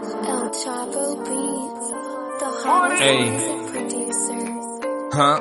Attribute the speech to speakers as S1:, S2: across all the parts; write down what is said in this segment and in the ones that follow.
S1: El Chapo Beats, the hottest
S2: Hey.
S1: music producer.
S2: Huh?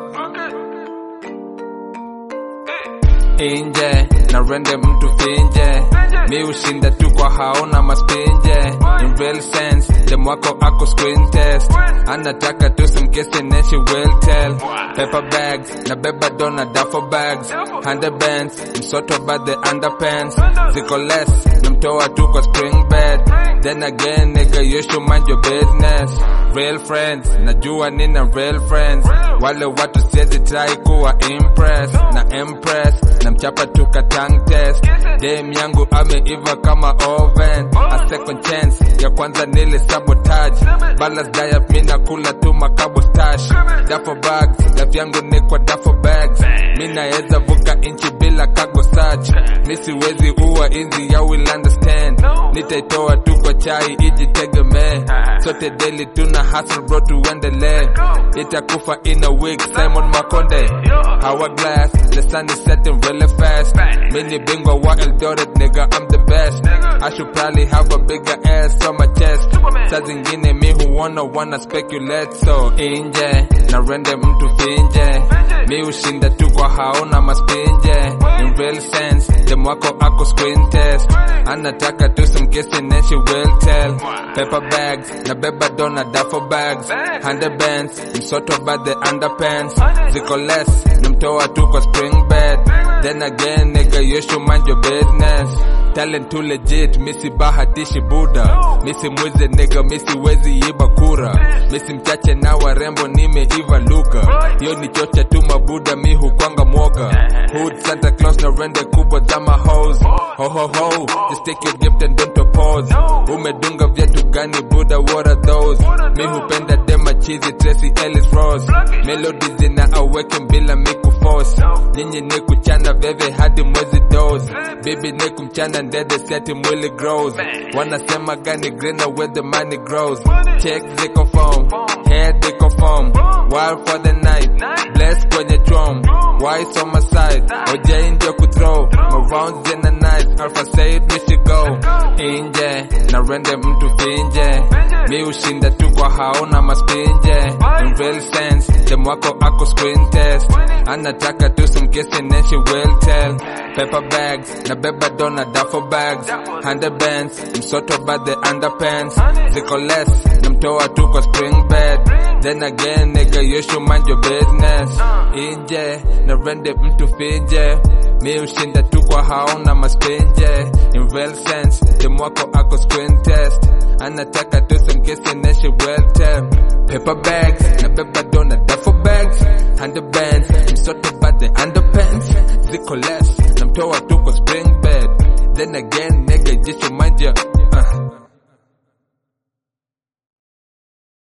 S2: Inje na rende mtu finje mi ushinda tu kwa haona maspinje in real sense dem wako ako screen test anataka tu simkisi neshi will tell paper bags na beba dona duffel bags hundred bands msoto by the underpants ziko less namtoa tu kwa spring bed then again nigga you should mind your business real friends najua nina real friends wale watu siezi try kuwa impress na impress na mchapa tuka tongue test dem yangu ameiva kama oven a second chance ya kwanza nili sabotage balance diet mina kula tu makabo stash dafo bags life yangu ni kwa dafo bags mi naeza vuka inchi bila kago search mi siwezi uwa inzi ya will understand nitaitoa tu kwa chai ijitegemee sote daily tuna hustle bro tuendelee itakufa in a week simon makonde hourglass the sun is setting really fast mini bingwa wa eldoret nigga i'm the best i should probably have a bigger ass on my chest saa zingine mi huona wanna speculate so inje na rende mtu finje mi ushinda tu kwa haona maspinje in real sense dem wako ako screen test anataka tu simkisi neshi will tell paper bags na beba dona duffel bags hundred bands msoto by the underpants ziko less namtoa tu kwa spring bed then again nigga you should mind your business talent too legit misi bahatishi buda misi mwize nigga misi wezi iba kura misi mchache na warembo nimeiva luka hiyo ni chocha tu mabuda mi hukwanga mwoga hood santa claus na rende kubwa za mahos ho ho ho just take your gift and don't oppose umedunga viatu gani buda what are those mi hupenda dema chizi tracy ellis rose melody zina aweke bila miku force nyinyi ni kuchana veve hadi mwezi dose bibi ni kumchana ndede seti mwili grows wanasema gani greener where the money grows check ziko foam head ziko foam wild for the night bless kwenye chom wise on my side oj ndio kuthrow my rounds in the night alpha said we should go inje na rende mtu finje mi ushinda tu kwa haona maspinje in real sense dem wako ako screen test anataka tu simkisi neshi will tell paper bags na beba dona duffel bags hundred bands msoto by the underpants ziko less namtoa tu kwa spring bed then again nigga you should mind your business inje na rende mtu finje mi ushinda tu kwa haona maspinje in real sense dem wako ako screen test anataka tu simkisi neshi will tell paper bags na beba dona duffel bags hundred bands msoto by the underpants ziko less namtoa tu kwa spring bed then again nigga just remind ya uh.